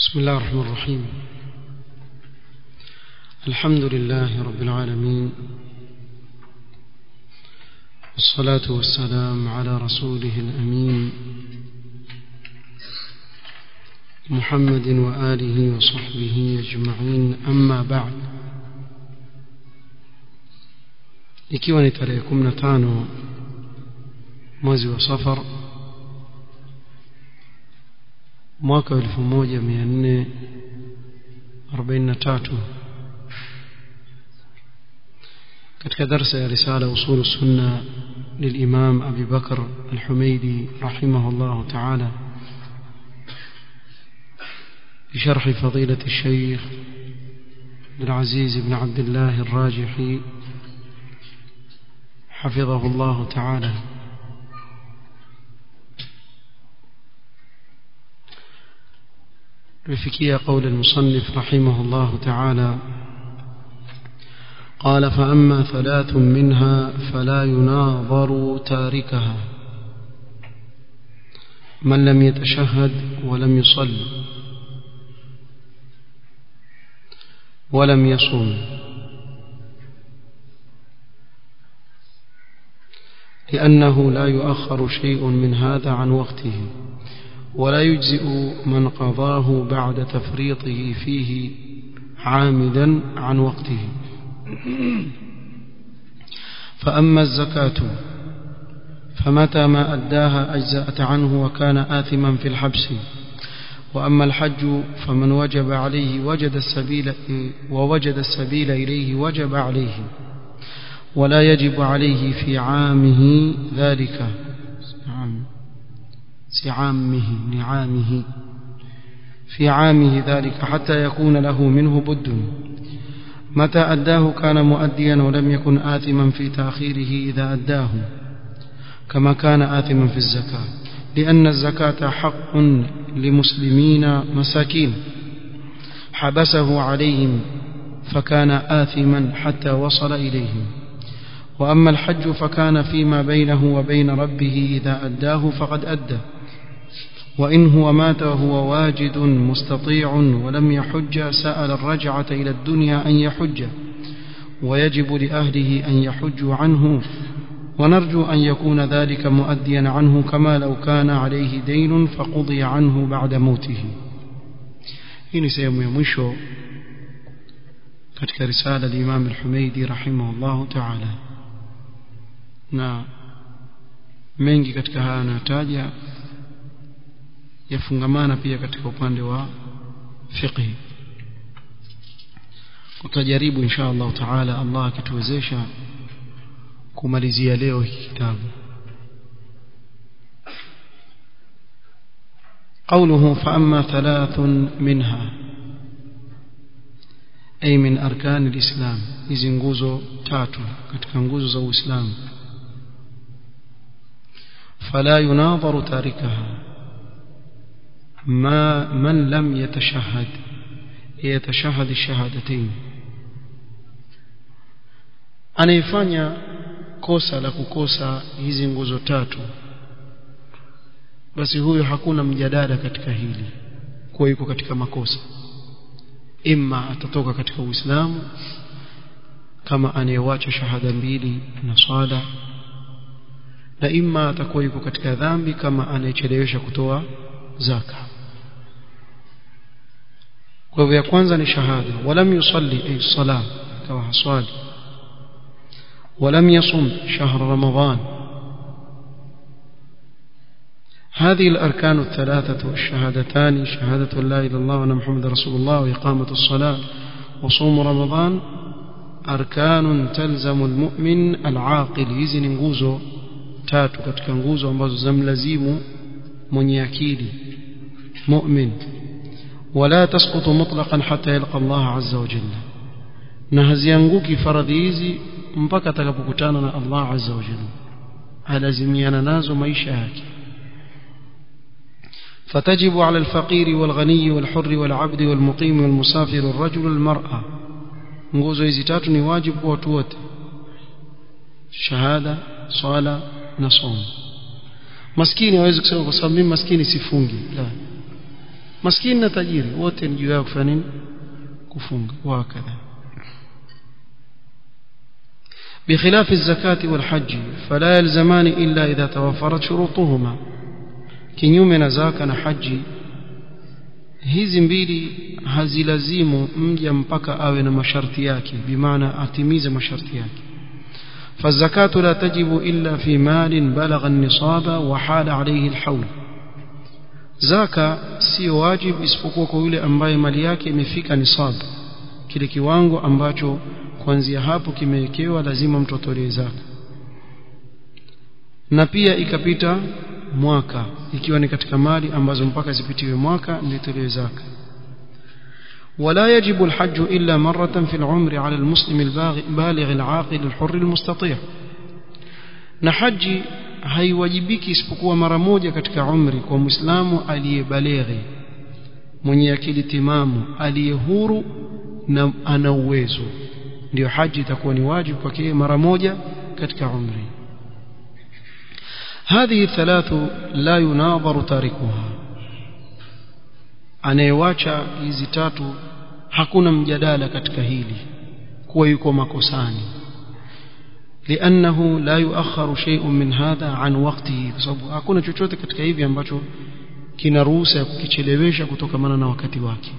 بسم الله الرحمن الرحيم الحمد لله رب العالمين والصلاة والسلام على رسوله الأمين محمد وآله وصحبه أجمعين أما بعد ikiwa ni tarehe 15 mwezi wa safar mwaka wa 1443 katika darsa ya risala usul sunna للإمام أبي بكر الحميدي رحمه الله تعالى بشرح فضيلة الشيخ العزيز بن عبد الله الراجحي حفظه الله تعالى رفكي قول المصنف رحمه الله تعالى قال فأما ثلاث منها فلا يناظر تاركها من لم يتشهد ولم يصل ولم يصوم لأنه لا يؤخر شيء من هذا عن وقته ولا يجزئ من قضاه بعد تفريطه فيه عامدا عن وقته فأما الزكاة فمتى ما أداها أجزأت عنه وكان آثما في الحبس وأما الحج فمن وجب عليه وجد السبيل ووجد السبيل إليه وجب عليه ولا يجب عليه في عامه ذلك سعامه نعامه في عامه ذلك حتى يكون له منه بد متى أداه كان مؤديا ولم يكن آثما في تأخيره إذا أداه كما كان آثما في الزكاة لأن الزكاة حق لمسلمين مساكين حبسه عليهم فكان آثما حتى وصل إليهم وأما الحج فكان فيما بينه وبين ربه إذا أداه فقد أدى وإن هو مات وهو واجد مستطيع ولم يحج سأل الرجعة إلى الدنيا أن يحج ويجب لأهله أن يحجوا عنه ونرجو أن يكون ذلك مؤديا عنه كما لو كان عليه دين فقضي عنه بعد موته hii ni sehemu ya mwisho katika risala al-Imam al-Humaidi rahimahullahu ta'ala na mengi katika haya anataja yafungamana pia katika upande wa fiqh utajaribu insha Allah taala Allah akituwezesha kumalizia leo hiki kitabu قوله فأما ثلاث منها أي من أركان الإسلام hizi nguzo tatu katika nguzo za Uislamu فلا يناظر تاركها ما من لم يتشهد يتشهد الشهادتين anayefanya kosa la kukosa hizi nguzo tatu basi huyo hakuna mjadala katika hili kuwa yuko katika makosa imma atatoka katika uislamu kama anayewacha shahada mbili na swala na imma atakuwa yuko katika dhambi kama anayechelewesha kutoa zaka kwa hivyo ya kwanza ni shahada walam yusalli ay sala kama haswali ولم يصم شهر رمضان هذه الأركان الثلاثة الشهادتان شهادة لا إله إلا الله وأن محمد رسول الله وإقامة الصلاة وصوم رمضان أركان تلزم المؤمن العاقل hizi ni nguzo tatu katika nguzo ambazo zamlazimu mwenye akili mu'min ولا تسقط مطلقا حتى يلقى الله عز وجل na hazianguki faradhi hizi mpaka atakapokutana na Allah azza wa jalla alazimiana nazo maisha yake فتجب على الفقير والغني والحر والعبد والمقيم والمسافر والرجل والمرأة nguzo hizi tatu ni wajibu kwa watu wote shahada swala na somo maskini hawezi kusema kwa sababu mimi maskini sifungi la maskini na tajiri wote ni juu yao kufanya nini kufunga wakadha بخلاف الزكاة والحج فلا يلزمان إلا إذا توفرت شروطهما kinyume na zaka na haji hizi mbili hazilazimu mja mpaka awe na masharti yake bimaana atimize masharti yake فالزكاة لا تجب إلا في مال بلغ النصاب وحال عليه الحول zaka sio wajib isipokuwa kwa yule ambaye mali yake imefika nisab kile kiwango ambacho kuanzia hapo kimewekewa lazima mtu atolee zaka na pia ikapita mwaka ikiwa ni katika mali ambazo mpaka zipitiwe mwaka ndio itolewe zaka ولا يجب الحج إلا مرة في العمر على المسلم البالغ العاقل الحر المستطيع نحج haiwajibiki isipokuwa mara moja katika umri kwa muislamu aliyebaleghi mwenye akili timamu aliye huru na ana uwezo ndio haji itakuwa ni wajibu kwake mara moja katika umri هذه الثلاث لا يناظر تاركها anayewacha hizi tatu hakuna mjadala katika hili kuwa yuko makosani لأنه لا يؤخر شيء من هذا عن وقته بسبب hakuna chochote katika hivi ambacho kina ruhusa ya kukichelewesha kutokamana na wakati wake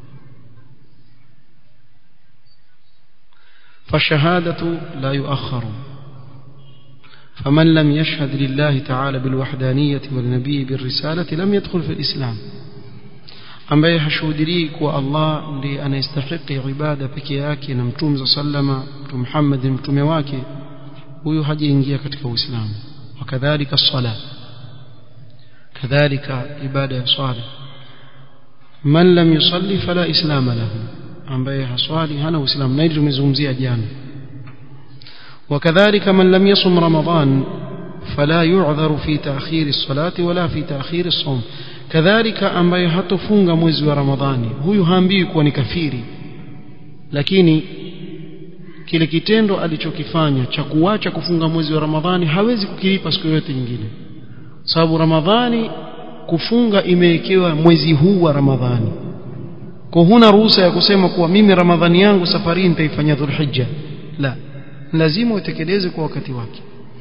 فالشهادة لا يؤخر فمن لم يشهد لله تعالى بالوحدانية والنبي بالرسالة لم يدخل في الإسلام ambaye hashuhudirii kuwa Allah ndiye anayestahiki ibada peke yake na mtume za sallama mtume Muhammad mtume wake huyu hajaingia katika Uislamu wakadhalika sala kadhalika ibada ya swala man lam yusalli fala islama lahu ambaye haswali hana uislamu na hili tumezungumzia jana وكذلك من لم يصم رمضان فلا يعذر في تأخير الصلاة ولا في تأخير الصوم كذلك ambaye hatofunga mwezi wa Ramadhani huyu haambiwi kuwa ni kafiri lakini kile kitendo alichokifanya cha kuacha kufunga mwezi wa Ramadhani hawezi kukilipa siku yote nyingine sababu Ramadhani kufunga imewekewa mwezi huu wa Ramadhani kwa huna ruhusa ya kusema kuwa mimi Ramadhani yangu safari nitaifanya Dhulhijja la lazima utekeleze kwa wakati wake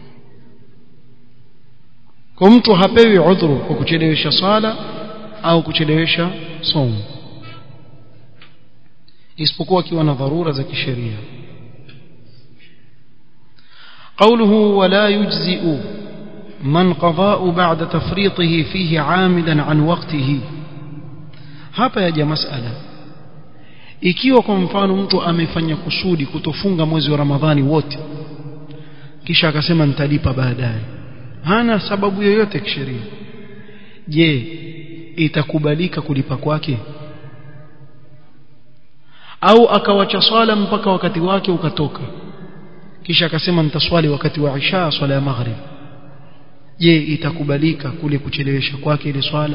kwa mtu hapewi udhuru kwa kuchelewesha swala au kuchelewesha somo isipokuwa akiwa na dharura za kisheria قوله ولا يجزئ من قضاء بعد تفريطه فيه عامدا عن وقته hapa yaja masala ikiwa kwa mfano mtu amefanya kusudi kutofunga mwezi wa Ramadhani wote kisha akasema nitalipa baadaye hana sababu yoyote kisheria je itakubalika kulipa kwake au akawacha swala mpaka wakati wake ukatoka kisha akasema nitaswali wakati wa isha swala ya maghrib je itakubalika kule kuchelewesha kwake ile swala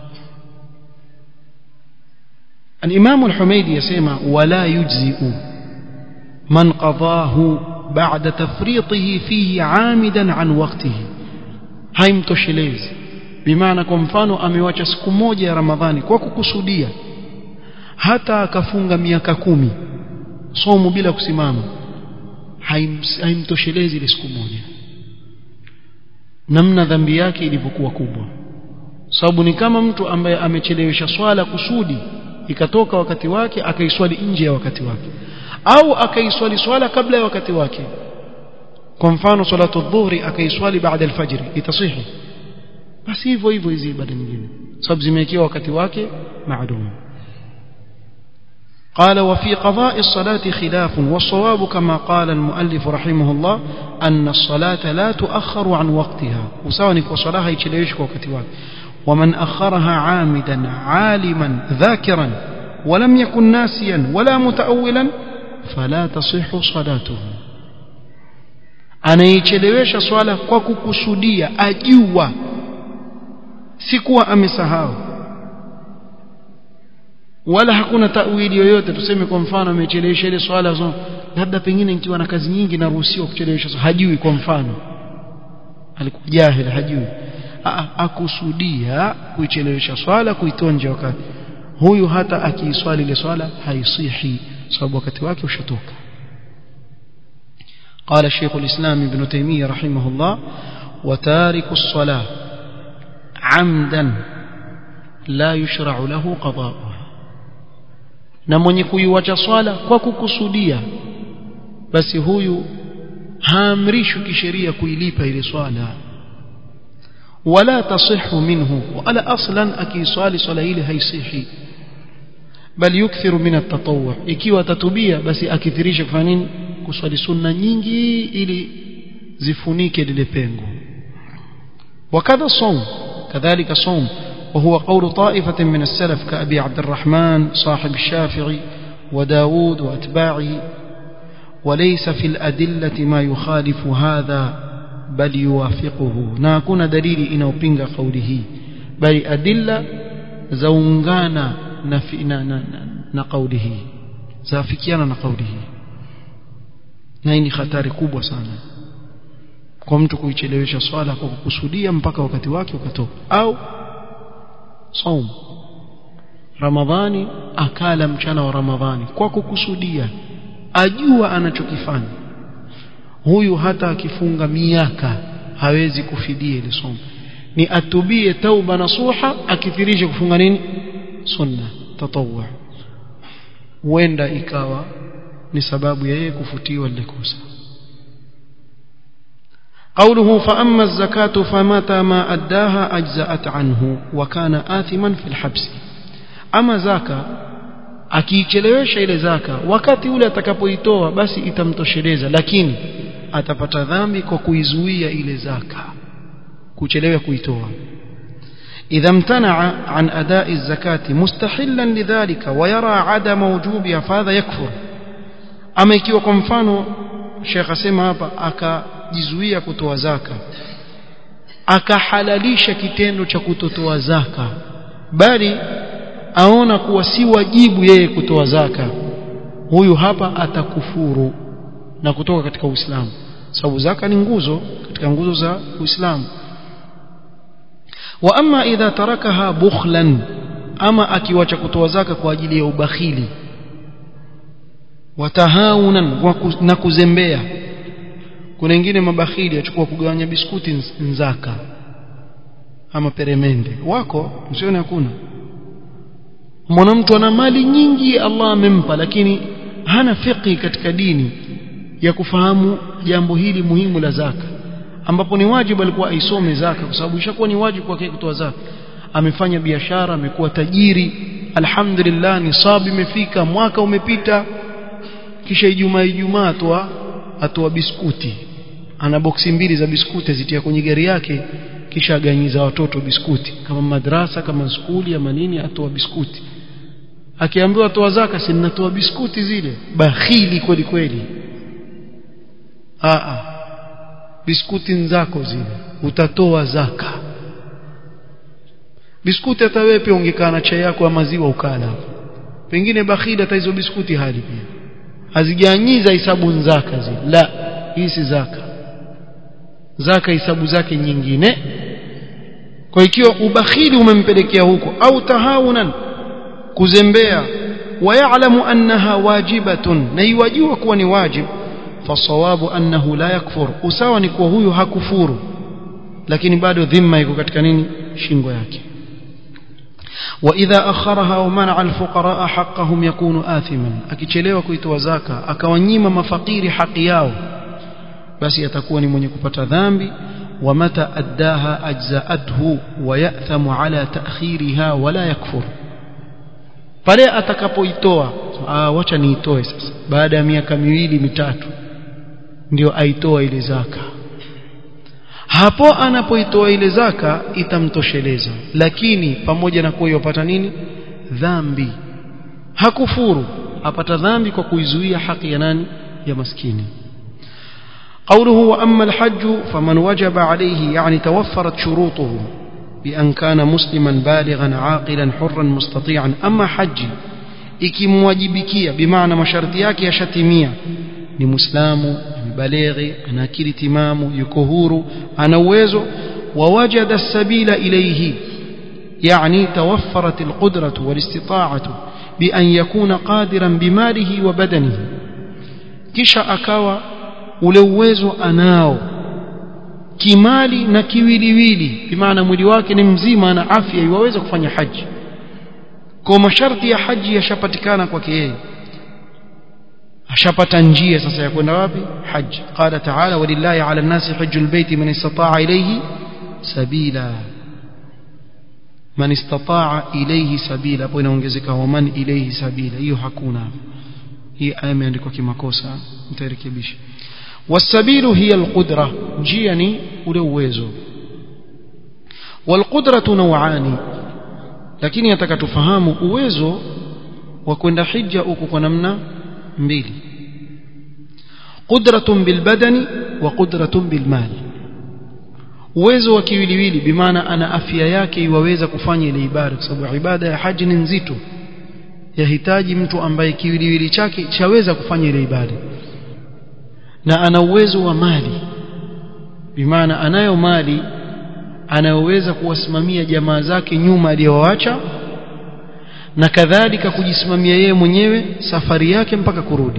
الإمام الحميدي يسمى ولا يجزئ من قضاه بعد تفريطه فيه عامدا عن وقته haimtoshelezi bimaana kwa mfano amewacha siku moja ya ramadhani kwa kukusudia hata akafunga miaka kumi somo bila kusimama haimtoshelezi ile siku moja namna dhambi yake ilivyokuwa kubwa sababu ni kama mtu ambaye amechelewesha swala kusudi ikatoka wakati wake akaiswali nje ya wakati wake au akaiswali swala kabla ya wakati wake kwa mfano salatu dhuhri akaiswali baada alfajr itasihi basi hivyo hivyo hizi ibada nyingine sababu zimewekewa wakati wake maalum قال وفي قضاء الصلاة خلاف والصواب كما قال المؤلف رحمه الله أن الصلاة لا تؤخر عن وقتها وسواء وصلاها يتشليش وقت وقت ومن أخرها عامدا عالما ذاكرا ولم يكن ناسيا ولا متأولا فلا تصح صلاته anaichelewesha swala kwa kukusudia ajua sikuwa amesahau wala hakuna tawili yoyote tuseme kwa mfano amechelewesha ile swala so, labda pengine nikiwa na kazi nyingi naruhusiwa kuchelewesha so, hajui kwa mfano alikuwa jahil hajui akusudia kuichelewesha swala kuitonja wakati huyu hata akiiswali ile swala haisihi sababu wakati wake ushatoka قال الشيخ الإسلام ابن تيمية رحمه الله وتارك الصلاة عمدا لا يشرع له قضاؤها na mwenye kuiwacha swala kwa kukusudia basi huyu haamrishwi kisheria kuilipa ile swala wala tasihu minhu wala aslan akiiswali swala ile haisihi bali yukthiru min at-tatawwu ikiwa tatubia basi akithirisha kufanya nini kuswali sunna nyingi ili zifunike lile pengo wakadha صوم كذلك صوم وهو قول طائفة من السلف كأبي عبد الرحمن صاحب الشافعي وداود وأتباعه وليس في الأدلة ما يخالف هذا بل يوافقه ناكون دليل إنه بينغ قوله بل أدلة زونغانا نفئنا نقوله زافكيانا نقوله na hii ni hatari kubwa sana kwa mtu kuichelewesha swala kwa kukusudia mpaka wakati wake ukatoka au saum ramadhani akala mchana wa ramadhani kwa kukusudia ajua anachokifanya huyu hata akifunga miaka hawezi kufidia ile somo ni atubie tauba nasuha akithirisha kufunga nini sunna tatawwa huenda ikawa ni sababu ya yeye kufutiwa lile kosa قوله فأما الزكاة فمتى ما أداها أجزأت عنه وكان آثما في الحبس أما زكاة akiichelewesha ile zaka wakati ule atakapoitoa basi itamtosheleza lakini atapata dhambi kwa kuizuia ile zaka kuchelewa kuitoa إذا امتنع عن أداء الزكاة مستحلا لذلك ويرى عدم وجوبها فهذا يكفر ama ikiwa kwa mfano Sheikh asema hapa akajizuia kutoa zaka akahalalisha kitendo cha kutotoa zaka bali aona kuwa si wajibu yeye kutoa zaka huyu hapa atakufuru na kutoka katika Uislamu sababu zaka ni nguzo katika nguzo za Uislamu wa amma idha tarakaha bukhlan ama akiwacha kutoa zaka kwa ajili ya ubakhili watahaunan na kuzembea kuna wengine mabakhili achukua kugawanya biskuti nzaka ama peremende wako msione hakuna mwana mtu ana mali nyingi Allah amempa lakini hana fiqhi katika dini ya kufahamu jambo hili muhimu la zaka ambapo ni wajibu alikuwa aisome zaka kwa sababu ishakuwa ni wajibu kwake kutoa zaka amefanya biashara amekuwa tajiri alhamdulillah nisabu imefika mwaka umepita kisha ijumaa ijumaa atoa atoa biskuti ana boksi mbili za biskuti zitia kwenye gari yake kisha aganyiza watoto biskuti kama madrasa kama skuli ama nini atoa biskuti akiambiwa toa zaka si ninatoa biskuti zile bakhili kweli kweli a biskuti nzako zile utatoa zaka biskuti hata wewe pia ungekaa na chai yako ya maziwa ukala pengine bakhili hata hizo biskuti hali pia hazijanyiza hisabu zaka zile la hii si zaka zaka hisabu zake nyingine kwa ikiwa ubakhili umempelekea huko au tahawunan kuzembea ويعلم أنها واجبة نيواجه كوني واجب فالصواب أنه لا يكفر usawa ni kuwa huyu hakufuru lakini bado dhima iko katika nini shingo yake وإذا أخرها ومنع الفقراء حقهم يكون آثما akichelewa kuitoa zaka akawanyima mafakiri haki yao basi atakuwa ni mwenye kupata dhambi ومتى أداها أجزأته ويأثم على تأخيرها ولا يكفر pale atakapoitoa ah wacha niitoe sasa baada ya miaka miwili mitatu ndio aitoa ile zaka hapo anapoitoa ile zaka itamtosheleza lakini pamoja na kuwa yopata nini dhambi hakufuru apata dhambi kwa kuizuia haki ya nani ya maskini قوله وأما الحج فمن وجب عليه يعني توفرت شروطه بأن كان مسلما بالغا عاقلا حرا مستطيعا أما حج ikimwajibikia bimaana masharti yake yashatimia ni muislamu balighi ana akili timamu yuko huru ana uwezo wawajada sabila ilayhi يعني توفرت القدرة والاستطاعة بأن يكون قادرا بماله وبدنه kisha akawa ule uwezo anao kimali na kiwiliwili bimaana mwili wake ni mzima na afya iwaweza kufanya haji kwa masharti ya haji yashapatikana kwake yeye ashapata njia sasa ya kwenda wapi haji qala ta'ala walillahi 'ala an-nasi hajjul bayti man istata'a ilayhi sabila man istata'a ilayhi sabila hapo inaongezeka wa man ilayhi sabila hiyo hakuna hii aya imeandikwa kimakosa nitarekebisha wasabilu hiya alqudra njia ni ule uwezo walqudratu naw'ani lakini nataka tufahamu uwezo wa kwenda hija uko kwa namna mbili qudratun bilbadani wa qudratun bilmali uwezo wa kiwiliwili bimaana ana afya yake iwaweza kufanya ile ibada kwa sababu ibada ya haji ni nzito yahitaji mtu ambaye kiwiliwili chake chaweza kufanya ile ibada na ana uwezo wa mali bimaana anayo mali anayoweza kuwasimamia jamaa zake nyuma aliyowaacha na kadhalika kujisimamia yeye mwenyewe safari yake mpaka kurudi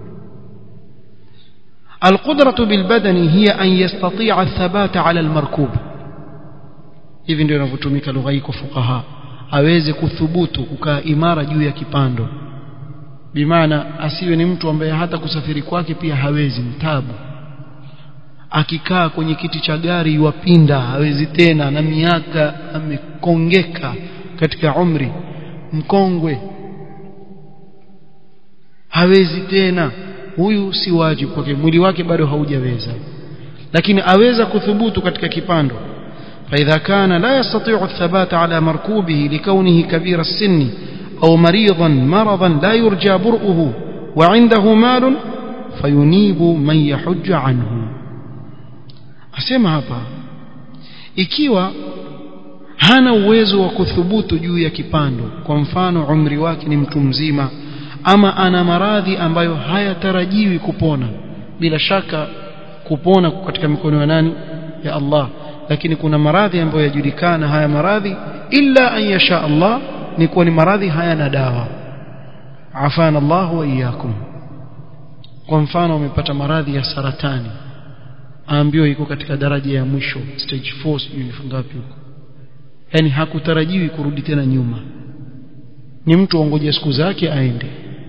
القدرة بالبدن هي أن يستطيع الثبات على المركوب hivi ndio inavyotumika lugha hii kwa fuqaha aweze kuthubutu kukaa imara juu ya kipando bimaana asiwe ni mtu ambaye hata kusafiri kwake pia hawezi mtabu akikaa kwenye kiti cha gari iwapinda hawezi tena na miaka amekongeka katika umri mkongwe hawezi tena huyu si wajibu kwake mwili wake bado haujaweza lakini aweza kuthubutu katika kipando فإذا كان لا يستطيع الثبات على مركوبه لكونه كبير السن أو مريضا مرضا لا يرجى برؤه وعنده مال فينيب من يحج عنه أسمع hapa ikiwa hana uwezo wa kuthubutu juu ya kipando kwa mfano umri wake ni mtu mzima ama ana maradhi ambayo hayatarajiwi kupona bila shaka kupona katika mikono ya nani ya Allah lakini kuna maradhi ambayo yajulikana haya maradhi illa an yasha Allah ni kuwa ni maradhi hayana dawa afana Allah wa iyyakum kwa mfano umepata maradhi ya saratani aambiwa iko katika daraja ya mwisho stage 4 sijui ni ngapi huko yani hakutarajiwi kurudi tena nyuma ni mtu ongoje siku zake aende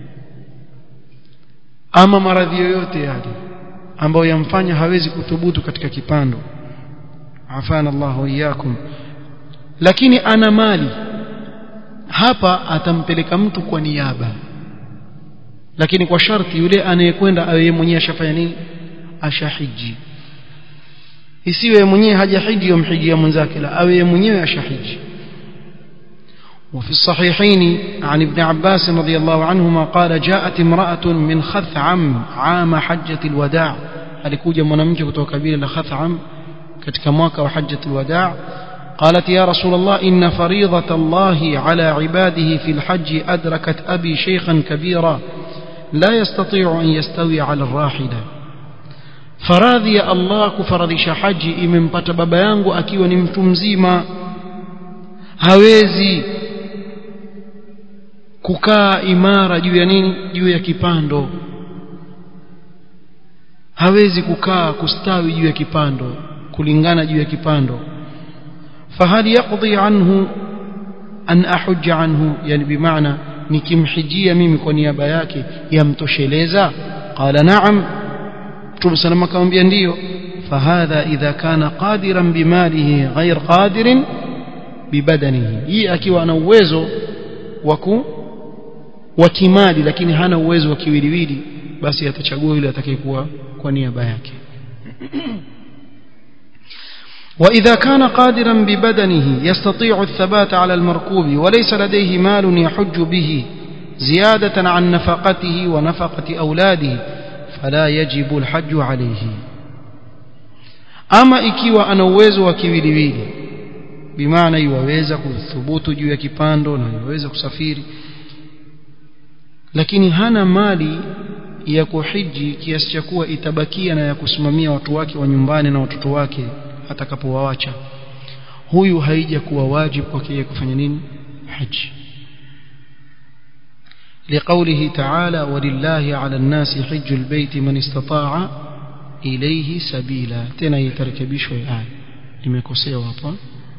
ama maradhi yoyote yale ambayo yamfanya hawezi kuthubutu katika kipando afana Allah iyakum lakini ana mali hapa atampeleka mtu kwa niaba lakini kwa sharti yule anayekwenda awe mwenyewe ashafanya nini ashahiji isiwe mwenyewe hajahiji yomhijia mwenzake la awe mwenyewe ashahiji وفي الصحيحين عن ابن عباس رضي الله عنهما قال جاءت امرأة من خثعم عام حجة الوداع alikuja mwanamke kutoka kabila la Khatham katika mwaka wa hajjatul wadaa قالت يا رسول الله إن فريضة الله على عباده في الحج أدركت أبي شيخا كبيرا لا يستطيع أن يستوي على الراحلة faradhi ya Allah kufaradhisha haji imempata baba yangu akiwa ni mtu mzima hawezi kukaa imara juu ya nini juu ya kipando hawezi kukaa kustawi juu ya kipando kulingana juu ya kipando fahal yaqdi anhu an ahujja anhu yani bimaana nikimhijia mimi kwa niaba yake yamtosheleza qala na'am Mtume salama akamwambia ndiyo fahadha idha kana qadiran bimalihi ghair qadirin bibadanihi hii akiwa ana uwezo wa wa kimali lakini hana uwezo wa kiwiliwili basi atachagua yule atakayekuwa kwa niaba yake وإذا كان قادرا ببدنه يستطيع الثبات على المركوب وليس لديه مال يحج به زيادة عن نفقته ونفقة أولاده فلا يجب الحج عليه أما ikiwa ana uwezo wa kiwiliwili bimaana iwaweza kuthubutu juu ya kipando na iwaweza kusafiri lakini hana mali ya kuhiji kiasi cha kuwa itabakia na ya kusimamia watu wake wa nyumbani na watoto wake atakapowawacha huyu haija kuwa wajibu kwake yeye kufanya nini haji لقوله تعالى ولله على الناس حج البيت من استطاع إليه سبيلا تنا يتركبش الآية لمكوسيه hapa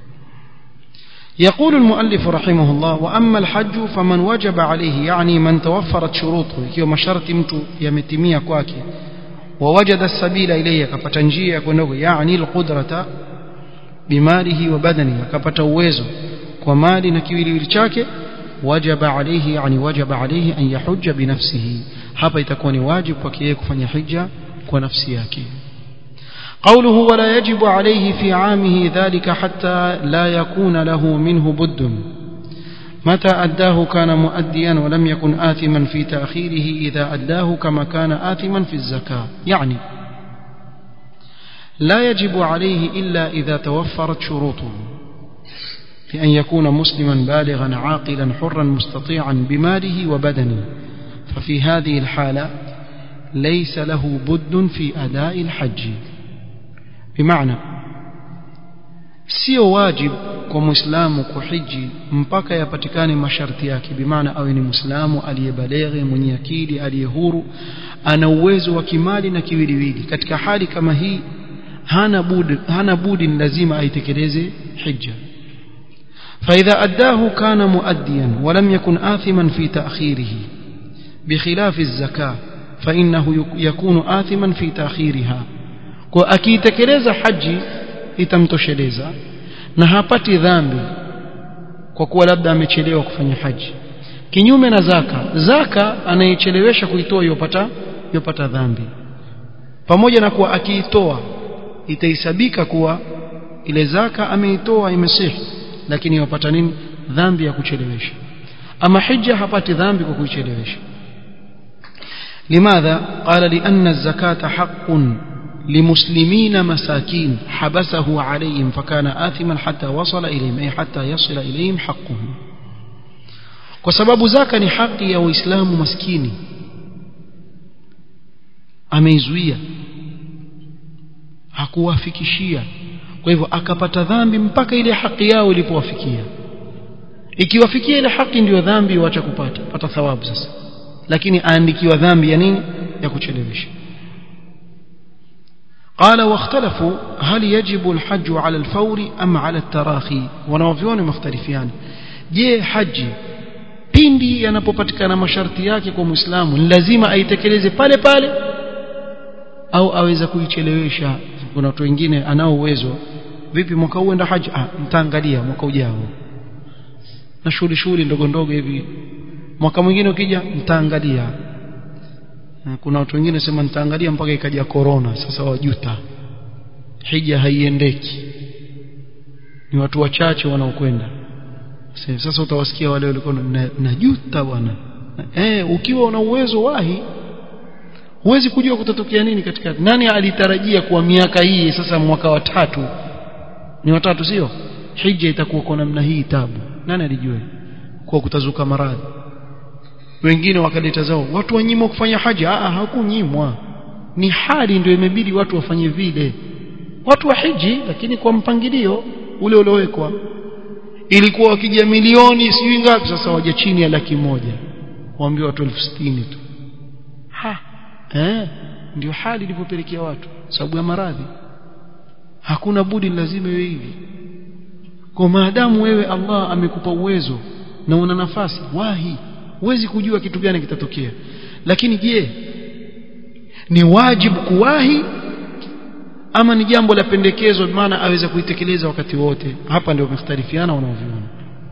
يقول المؤلف رحمه الله وأما الحج فمن وجب عليه يعني من توفرت شروطه ikiwa masharti mtu yametimia kwake ووجد السبيل إليه akapata njia ya kwenda يعني القدرة بماله وبدنه akapata uwezo kwa mali na kiwiliwili chake وجب عليه يعني وجب عليه أن يحج بنفسه hapa itakuwa ni wajibu kwake yeye kufanya hija kwa nafsi yake قوله ولا يجب عليه في عامه ذلك حتى لا يكون له منه بد متى أداه كان مؤديا ولم يكن آثما في تأخيره إذا أداه كما كان آثما في الزكاة يعني لا يجب عليه إلا إذا توفرت شروطه بأن يكون مسلما بالغا عاقلا حرا مستطيعا بماله وبدنه ففي هذه الحالة ليس له بد في أداء الحج بمعنى sio wajib kwa muislamu kuhiji mpaka yapatikane masharti yake bimaana awe ni muislamu aliyebaleghe mwenye akili aliye huru ana uwezo wa kimali na kiwiliwili katika hali kama hii hana budi hana budi ni lazima aitekeleze hija فإذا أداه كان مؤديا ولم يكن آثما في تأخيره بخلاف الزكاة فإنه يكون آثما في تأخيرها akitekeleza haji itamtosheleza na hapati dhambi kwa kuwa labda amechelewa kufanya haji kinyume na zaka zaka anayechelewesha kuitoa yopata yopata dhambi pamoja na kuwa akiitoa itahesabika kuwa ile zaka ameitoa imesihi lakini yopata nini dhambi ya kuchelewesha ama hija hapati dhambi kwa kuichelewesha لماذا قال لأن الزكاة حق لمسلمين مساكين حبسه عليهم فكان آثما حتى وصل إليهم أي حتى يصل إليهم حقهم وسبب ذاك ni haki ya waislamu maskini ameizuia hakuwafikishia kwa hivyo akapata dhambi mpaka ile haki yao ilipowafikia ikiwafikia ile haki ndiyo dhambi waacha kupata pata thawabu sasa lakini aandikiwa dhambi ya nini ya kuchelewesha قال واختلفوا هل يجب الحج على الفور أم على التراخي wanaoviona mختلفiani je haji pindi yanapopatikana masharti yake kwa muislamu ni lazima aitekeleze pale pale au aweza kuichelewesha kuna watu wengine anao uwezo vipi mwaka huu enda haji ah mtaangalia mwaka ujao na shughuli shughuli ndogo ndogo hivi mwaka mwingine ukija mtaangalia kuna watu wengine sema nitaangalia mpaka ikaja corona sasa wajuta hija haiendeki ni watu wachache wanaokwenda sasa utawasikia wale walikuwa najuta bwana eh ukiwa una uwezo wahi huwezi kujua kutatokea nini katika nani alitarajia kuwa miaka hii sasa mwaka wa tatu ni watatu sio hija itakuwa kwa namna hii tabu nani alijua kwa kutazuka maradhi wengine wakaleta zao watu wanyimwa kufanya haja ah hakunyimwa ni hali ndio imebidi watu wafanye vile watu wa hiji lakini kwa mpangilio ule uliowekwa ilikuwa wakija milioni sijui ngapi sasa waje chini ya laki moja waambie watu elfu sitini tu ha eh ndio hali ilivyopelekea watu sababu ya maradhi hakuna budi lazima iwe hivi kwa maadamu wewe Allah amekupa uwezo na una nafasi wahi huwezi kujua kitu gani kitatokea lakini je ni wajibu kuwahi ama ni jambo la pendekezo maana aweza kuitekeleza wakati wote hapa ndio wamekhtalifiana wanaoviona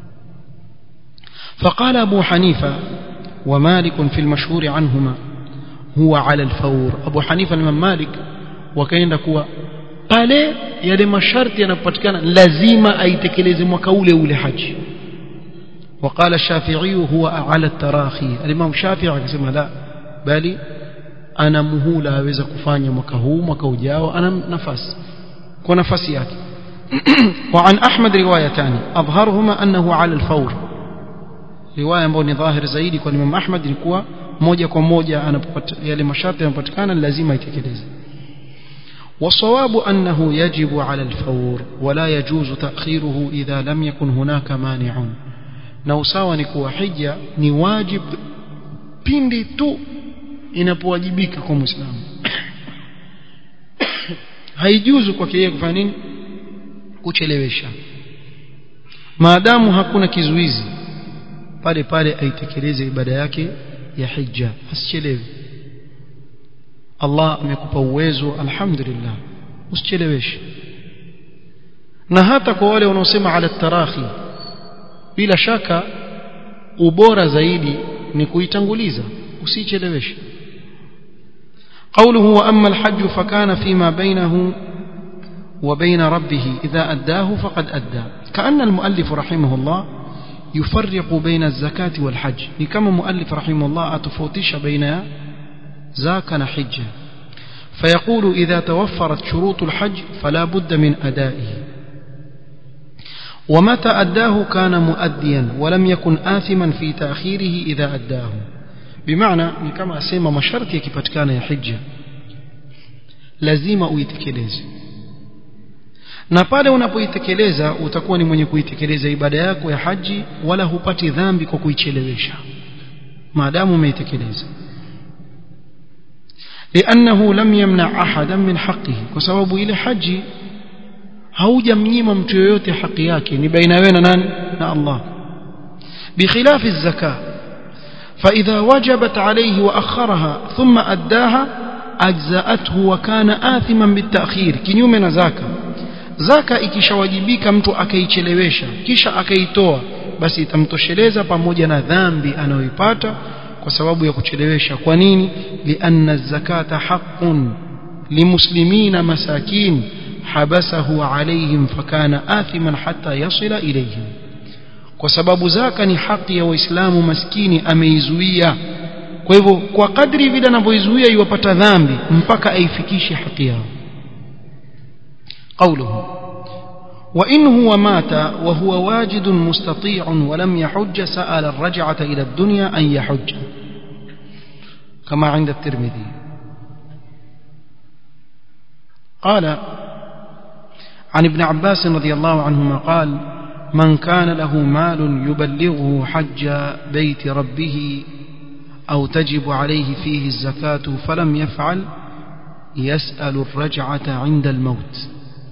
فقال أبو حنيفة ومالك في المشهور عنهما هو على الفور أبو حنيفة الإمام مالك وكاين kuwa pale yale masharti yanapopatikana lazima aitekeleze mwaka ule ule haji وقال الشافعي هو على التراخي الإمام الشافعي akasema la bali ana muhula aweza kufanya mwaka huu mwaka ujao ana nafasi kwa nafasi yake وعن أحمد روايتان أظهرهما أنه على الفور رواية ambayo ni dhahir zaidi kwa Imam Ahmad ilikuwa moja kwa moja anapopata yale masharti yanapatikana lazima itekeleze والصواب أنه يجب على الفور ولا يجوز تأخيره إذا لم يكن هناك مانع نوساwa ni kuwa hija ni wajib pindi tu inapowajibika kwa muislamu haijuzu kwake yeye kufanya nini kuchelewesha maadamu hakuna kizuizi pale pale aitekeleze ibada yake ya hija asichelewe Allah amekupa uwezo alhamdulillah usicheleweshe na hata kwa wale wanaosema ala tarahi bila shaka ubora zaidi ni kuitanguliza usicheleweshe قوله وأما الحج فكان فيما بينه وبين ربه إذا أداه فقد أدى كأن المؤلف رحمه الله يفرق بين الزكاة والحج كما مؤلف رحمه الله أتفوتش بين زاكن حجة فيقول إذا توفرت شروط الحج فلا بد من أدائه ومتى أداه كان مؤديا ولم يكن آثما في تأخيره إذا أداه بمعنى كما أسيما مشارتي كبتكان يا حجة lazima uitekeleze na pale unapoitekeleza utakuwa ni mwenye kuitekeleza ibada yako ya haji wala hupati dhambi kwa kuichelewesha maadamu umeitekeleza لأنه لم يمنع أحدا من حقه وسبب إلى حج haujamnyima mtu yoyote haki yake ni baina wewe na nani na Allah بخلاف الزكاة فإذا وجبت عليه وأخرها ثم أداها أجزأته وكان آثما بالتأخير kinyume na zaka zaka ikishawajibika mtu akaichelewesha kisha akaitoa basi itamtosheleza pamoja na dhambi anayoipata kwa sababu ya kuchelewesha kwa nini lianna zakata haqqun limuslimina masakin habasahu alaihim fakana athiman hatta yasila ilayhim kwa sababu zaka ni haki ya waislamu maskini ameizuia kwa hivyo kwa kadri vile anavyoizuia iwapata dhambi mpaka aifikishe haki yao قوله وإن هو مات وهو واجد مستطيع ولم يحج سأل الرجعة إلى الدنيا أن يحج كما عند الترمذي قال عن ابن عباس رضي الله عنهما قال من كان له مال يبلغه حج بيت ربه أو تجب عليه فيه الزكاة فلم يفعل يسأل الرجعة عند الموت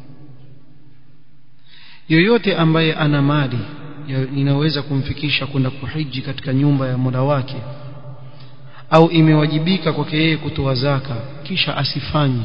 yoyote ambaye ana mali inaweza kumfikisha kwenda kuhiji katika nyumba ya Mola wake au imewajibika kwake yeye kutoa zaka kisha asifanye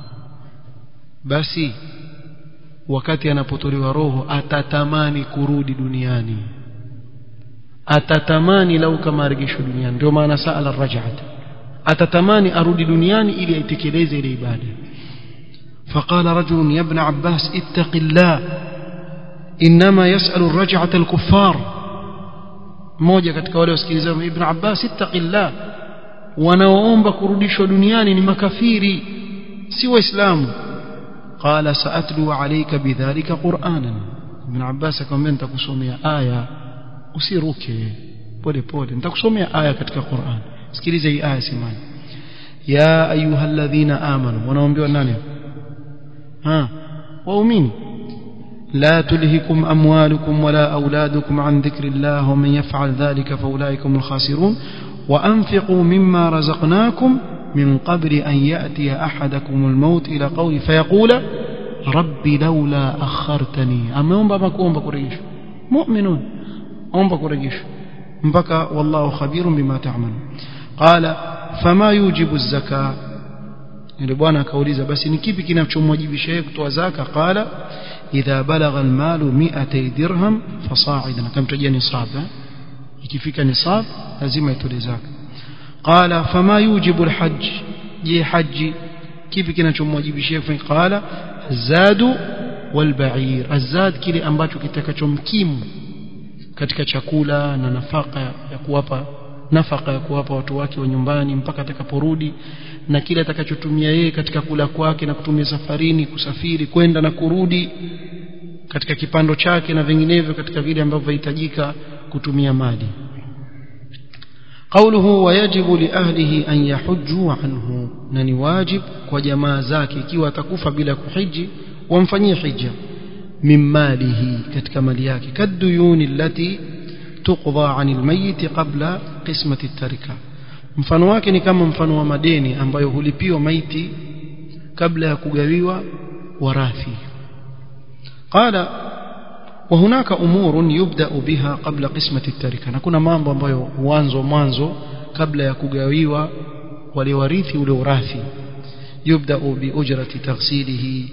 basi wakati anapotolewa roho atatamani kurudi duniani atatamani lau kama arejeshwe duniani ndio maana saala raj'at atatamani arudi duniani ili aitekeleze ile ibada فقال رجل يا ابن عباس اتق الله إنما يسأل الرجعة الكفار mmoja katika wale wasikilizaji ibn Abbas ittaqillah wanaoomba kurudishwa duniani ni makafiri si waislamu qala saatlu alayka bidhalika qur'anan ibn Abbas akamwambia nitakusomea aya usiruke pole pole nitakusomea aya katika Qur'an sikiliza hii aya simani ya ayyuhalladhina amanu wanaombiwa nani ha waumini لا تلهكم أموالكم ولا أولادكم عن ذكر الله ومن يفعل ذلك فأولئك هم الخاسرون وأنفقوا مما رزقناكم من قبل أن يأتي أحدكم الموت إلى قول فيقول رب لولا أخرتني أما أم بكم بكريش مؤمنون أم بكريش بكى والله خبير بما تعمل قال فما يوجب الزكاة yule bwana akauliza basi ni kipi kinachomwajibisha yeye kutoa zaka qala idha balagha almalu 200 dirham fasa'idan akamtajia nisab ikifika nisab lazima itoe zaka qala fama yujibu alhajj je haji kipi kinachomwajibishia kufanya qala zadu walba'ir azad kile ambacho kitakachomkimu katika chakula na nafaka ya kuwapa nafaka ya kuwapa watu wake wa nyumbani mpaka atakaporudi na kile atakachotumia yeye katika kula kwake na kutumia safarini kusafiri kwenda na kurudi katika kipando chake na vinginevyo katika vile ambavyo vihitajika kutumia mali قوله ويجب لأهله أن يحجوا عنه نني واجب وجماع زاكي كيوا تكوف بلا كحج وانفني حجة من ماله كتك ملياك كالديون التي تقضى عن الميت قبل قسمة التركة mfano wake ni kama mfano wa madeni ambayo hulipiwa maiti kabla ya kugawiwa warathi qala وهناك امور يبدا بها قبل قسمه التركه na kuna mambo ambayo huanzo mwanzo kabla ya kugawiwa wale warithi ule urathi يبدا باجره تغسيله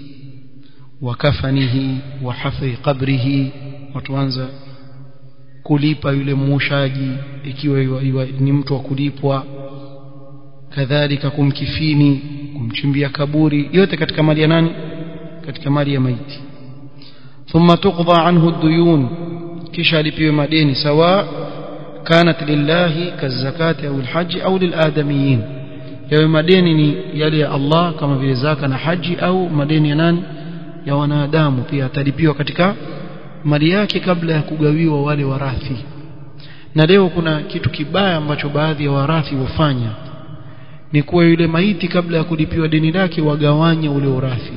وكفنه وحفر قبره watuanza kulipa yule mushaji ikiwa ni mtu wa kulipwa kadhalika kumkifini kumchimbia kaburi yote katika mali ya nani katika mali ya maiti ثم تقضى عنه الديون kisha alipiwe madeni sawa kanat lillahi kazakati au alhaji au liladamiyin yawe madeni ni yale ya Allah kama vile zaka na haji au madeni ya nani ya wanadamu pia atalipiwa katika mali yake kabla ya kugawiwa wale warathi na leo kuna kitu kibaya ambacho baadhi ya warathi wafanya ni kuwa yule maiti kabla ya kulipiwa deni lake wagawanya ule urathi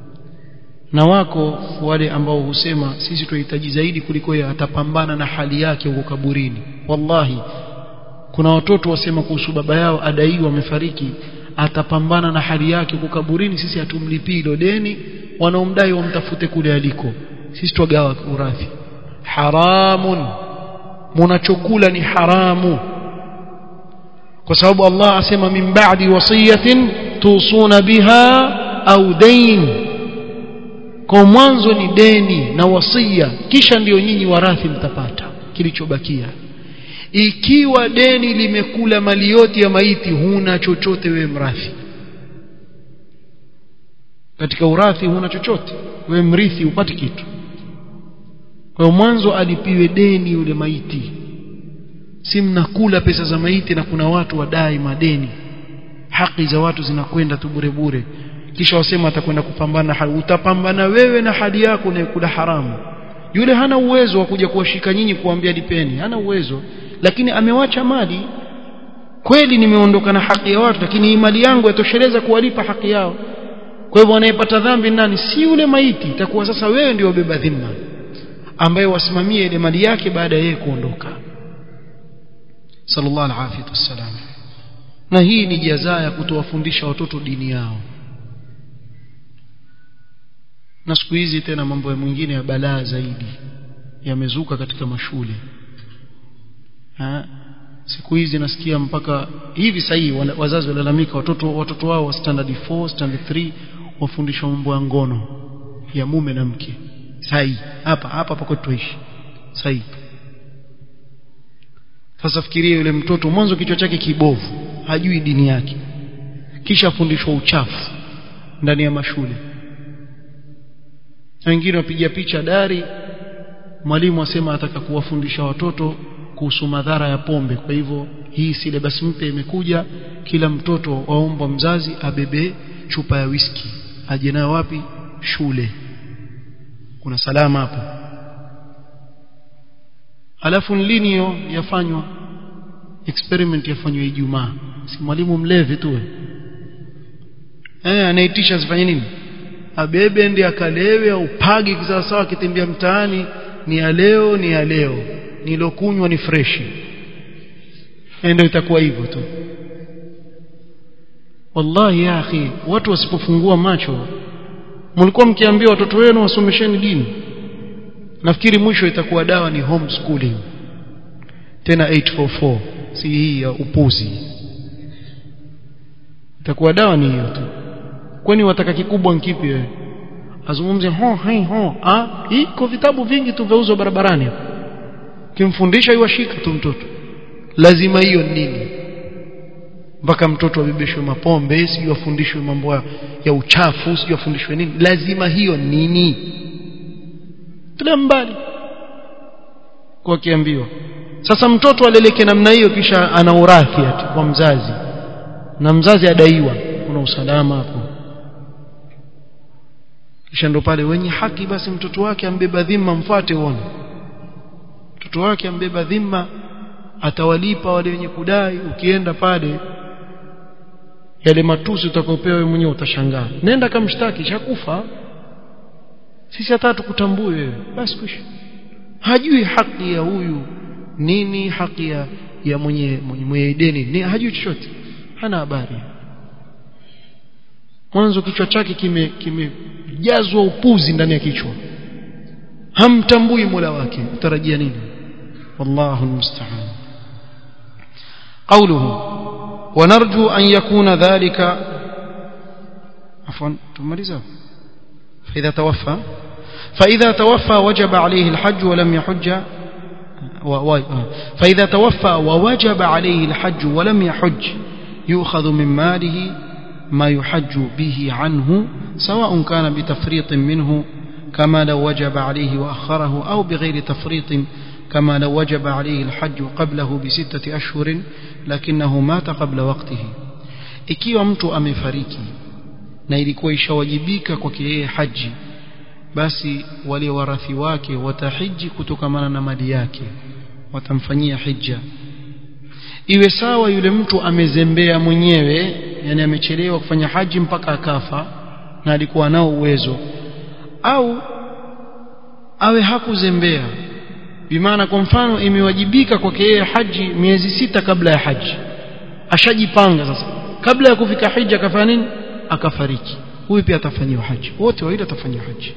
na wako wale ambao husema sisi tunahitaji zaidi kuliko yeye atapambana na hali yake huko kaburini wallahi kuna watoto wasema kuhusu baba yao adaiwa amefariki atapambana na hali yake huko kaburini sisi hatumlipii hilo deni wanaomdai wamtafute kule aliko sisi twagawa urathi haramun munachokula ni haramu kwa sababu Allah asema min ba'di wasiyatin tusuna biha au dain kwa mwanzo ni deni na wasia kisha ndiyo nyinyi warathi mtapata kilichobakia ikiwa deni limekula mali yote ya maiti huna chochote wewe mrathi katika urathi huna chochote wewe mrithi upati kitu kwa mwanzo alipiwe deni yule maiti si mnakula pesa za maiti na kuna watu wadai madeni haki za watu zinakwenda tu bure bure kisha wasema atakwenda kupambana hali utapambana wewe na hali yako unayokula haramu yule hana uwezo wa kuja kuwashika nyinyi kuambia lipeni hana uwezo lakini amewacha mali kweli nimeondoka na haki ya watu lakini hii mali yangu yatosheleza kuwalipa haki yao kwa hivyo anayepata dhambi nani si yule maiti itakuwa sasa wewe ndio wabeba dhima ambaye wasimamie ile mali yake baada ya yeye kuondoka sallallahu alaihi wasallam na hii ni jazaa ya kutowafundisha watoto dini yao na siku hizi tena mambo ya mwingine ya balaa zaidi yamezuka katika mashule ha? siku hizi nasikia mpaka hivi sahii wazazi walalamika watoto watoto wao wa standard 4 standard 3 wafundishwa mambo ya ngono ya mume na mke sahi hapa hapa pako tuishi sahi sasa fikiria yule mtoto mwanzo kichwa chake kibovu hajui dini yake kisha afundishwa uchafu ndani ya mashule wengine wapiga picha dari mwalimu asema ataka kuwafundisha watoto kuhusu madhara ya pombe kwa hivyo hii syllabus mpya imekuja kila mtoto waomba mzazi abebe chupa ya whisky aje nayo wapi shule kuna salama hapo alafu lini hiyo yafanywa experiment yafanywa Ijumaa si mwalimu mlevi tu eh anaitisha zifanye nini abebe ndiye akalewe au pagi kisawasawa akitembea mtaani ni ya leo ni ya leo nilokunywa ni freshi ndio itakuwa hivyo tu wallahi ya akhi watu wasipofungua macho mlikuwa mkiambia watoto wenu wasomesheni dini nafikiri mwisho itakuwa dawa ni homeschooling tena 844 si hii ya upuzi itakuwa dawa ni hiyo tu kwani wataka kikubwa nkipi wewe azungumze ho hai ho ah iko vitabu vingi tu vyauzwa barabarani kimfundisha iwashika tu mtoto lazima hiyo nini mpaka mtoto abebeshwe mapombe sijui afundishwe mambo ya uchafu sijui afundishwe nini lazima hiyo nini tule mbali kwa kiambiwa sasa mtoto aleleke namna hiyo kisha ana urathi ati kwa mzazi na mzazi adaiwa kuna usalama hapo kisha ndo pale wenye haki basi mtoto wake ambeba dhima mfuate uone mtoto wake ambeba dhima atawalipa wale wenye kudai ukienda pale yale matusi utakaopewa wewe mwenyewe utashangaa nenda kamshtaki shakufa sisi hata tukutambue wewe basi kwisha hajui haki ya huyu nini haki ya, ya mwenye mwenye, mwenye deni ni hajui chochote hana habari mwanzo kichwa chake kimejazwa kime upuzi ndani ya kichwa hamtambui mola wake utarajia nini wallahu almusta'an قوله ونرجو أن يكون ذلك عفوا تمرزه فإذا توفى فإذا توفى وجب عليه الحج ولم يحج فإذا توفى ووجب عليه الحج ولم يحج يؤخذ من ماله ما يحج به عنه سواء كان بتفريط منه كما لو وجب عليه وأخره أو بغير تفريط كما لو وجب عليه الحج قبله بستة أشهر لكنه مات قبل وقته ikiwa mtu amefariki na ilikuwa ishawajibika kwake yeye haji basi wale warathi wake watahiji kutokamana na mali yake watamfanyia hija iwe sawa yule mtu amezembea mwenyewe yani amechelewa kufanya haji mpaka akafa na alikuwa nao uwezo au awe hakuzembea bimaana kwa mfano imewajibika kwake yeye haji miezi sita kabla ya haji ashajipanga sasa kabla ya kufika hija akafanya nini akafariki huyu pia atafanyiwa haji wote wawili atafanyiwa haji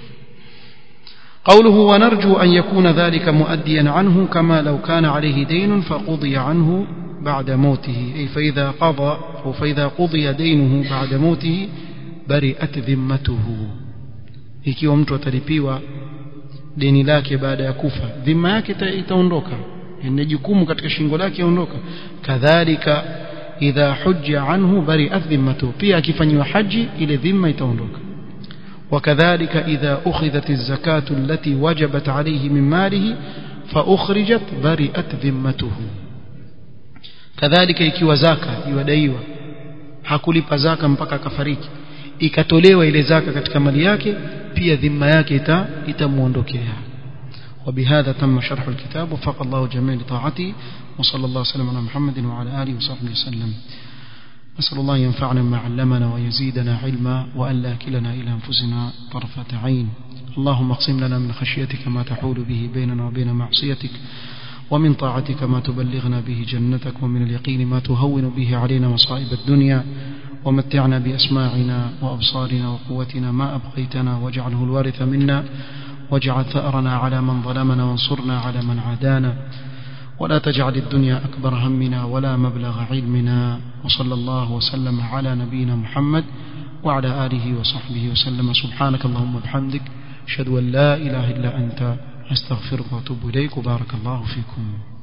قوله ونرجو أن يكون ذلك مؤديا عنه كما لو كان عليه دين فقضي عنه بعد موته أي فإذا قضى أو فإذا قضي دينه بعد موته برئت ذمته ikiwa mtu atalipiwa deni lake baada ya kufa dhima yake itaondoka ni jukumu katika shingo lake yaondoka kadhalika idha hujja anhu bari'at dhimmatu pia akifanywa haji ile dhima itaondoka وكذلك إذا أخذت الزكاة التي وجبت عليه من ماله فأخرجت برئت ذمته كذلك ikiwa zaka iwadaiwa hakulipa zaka mpaka akafariki ikatolewa ile zaka katika mali yake pia dhima yake ita itamuondokea وبهذا تم شرح الكتاب وفق الله جميع لطاعته وصلى الله وسلم على محمد وعلى آله وصحبه وسلم نسأل الله ينفعنا ما علمنا ويزيدنا علما وأن لا كلنا إلى أنفسنا طرفة عين اللهم اقسم لنا من خشيتك ما تحول به بيننا وبين معصيتك ومن طاعتك ما تبلغنا به جنتك ومن اليقين ما تهون به علينا مصائب الدنيا ومتعنا بأسماعنا وأبصارنا وقوتنا ما أبقيتنا واجعله الوارث منا واجعل ثأرنا على من ظلمنا وانصرنا على من عادانا ولا تجعل الدنيا أكبر همنا ولا مبلغ علمنا وصلى الله وسلم على نبينا محمد وعلى آله وصحبه وسلم سبحانك اللهم وبحمدك أشهد أن لا إله إلا أنت أستغفرك وأتوب إليك وبارك الله فيكم